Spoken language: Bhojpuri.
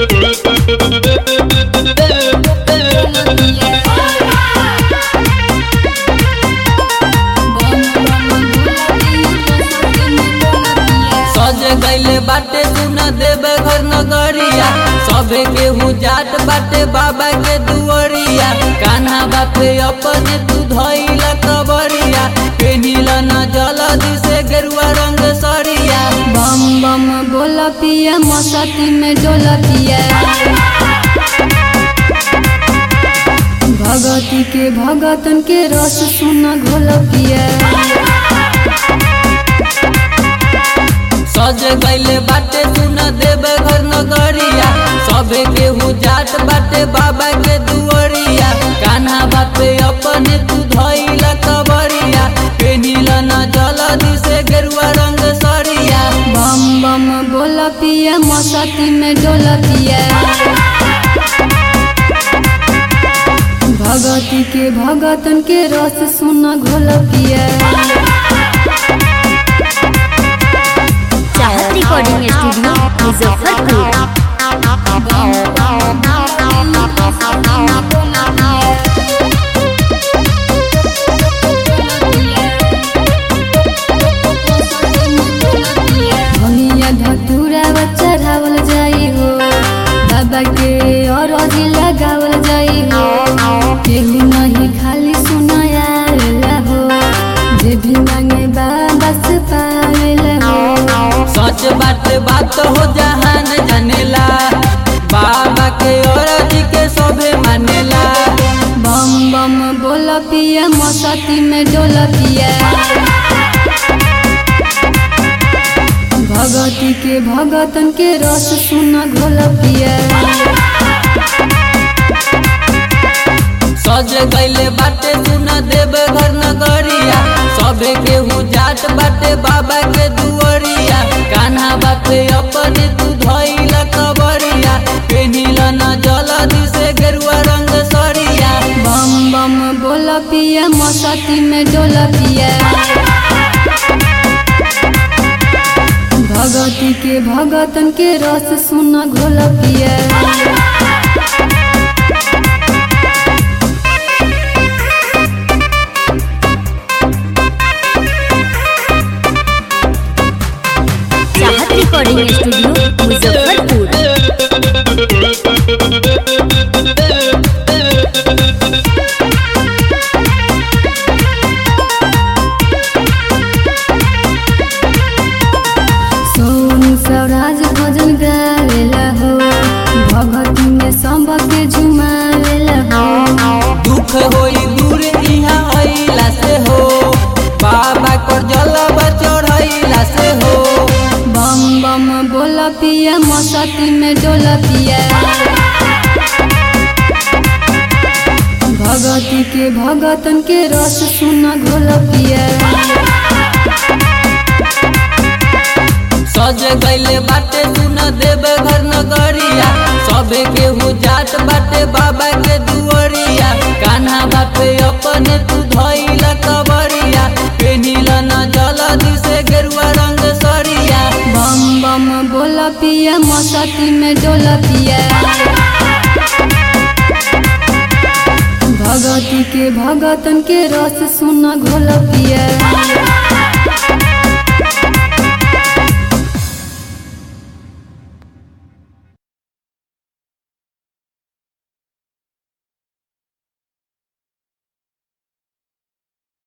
सज गईले बाटे सुना देवे घर नगरिया सबे केहू जाट बाटे बाबा के दुअरिया कान्हा बापे अपने तू धइला कबरिया पेनिला न जलदी से गेरुआ रंग सरिया बम बम बोला पिया मस्ती में डोला पिया भगती के भगतन के रस सुना घोला पिया सज गईले बाटे सुना देवे घर नगरिया सबे केहू जाट बाटे बाबा के दुअरिया कान्हा बापे अपने तू धइला कबरिया पेनिला न जलदी से गेरुआ रंग सरिया बम बम बोला पिया मस्ती में डोला पिया भगती के भगतन के रस सुना घोला पिया चाहत रिकॉर्डिंग स्टूडियो मुजफ्फरपुर भनिया धतूरा चढ़ावल जाई हो बाबा के और लगावल जाई हो केहू नहीं खाली सुनाया हो जे भी मांगे बाबा से पावेला हो सच बात बात हो जहान जानेला बाबा के औरत के सबे मानेला बम बम बोला पिया मस्ती में डोला पिया भगती के भगतन के रस सुना घोला पिया सज गईले बाटे सुना देवे घर नगरिया सबे केहू जाट बाटे बाबा के दुअरिया कान्हा बापे अपने तू धइला कबरिया पेनिला न जलदी से गेरुआ रंग सरिया बम बम बोला पिया मस्ती में डोला पिया भगती के भगतन के रस सुना घोला पिया चाहत रिकॉर्डिंग स्टूडियो मुजफ्फरपुर सोनू स्वराज भजन गावेला हो भगती में सबके झुमावेला हो दुख होई दूर इहाँ अइला से हो बाबा को जलवा चढ़ैला से हो बम बम बोला पिया मस्ती में डोला पिया भगती के भगतन के रस सुना घोला पिया सज गईले बाटे सुन देवे घर नगरिया सबे केहू जाट बाटे बाबा के दुअरिया कान्हा बापे अपने तू धइला कबरिया पेनिला न जलदी से गेरुआ रंग सरिया बम बम बोला पिया मस्ती में डोला पिया भगती के भगतन के रस सुना घोला पिया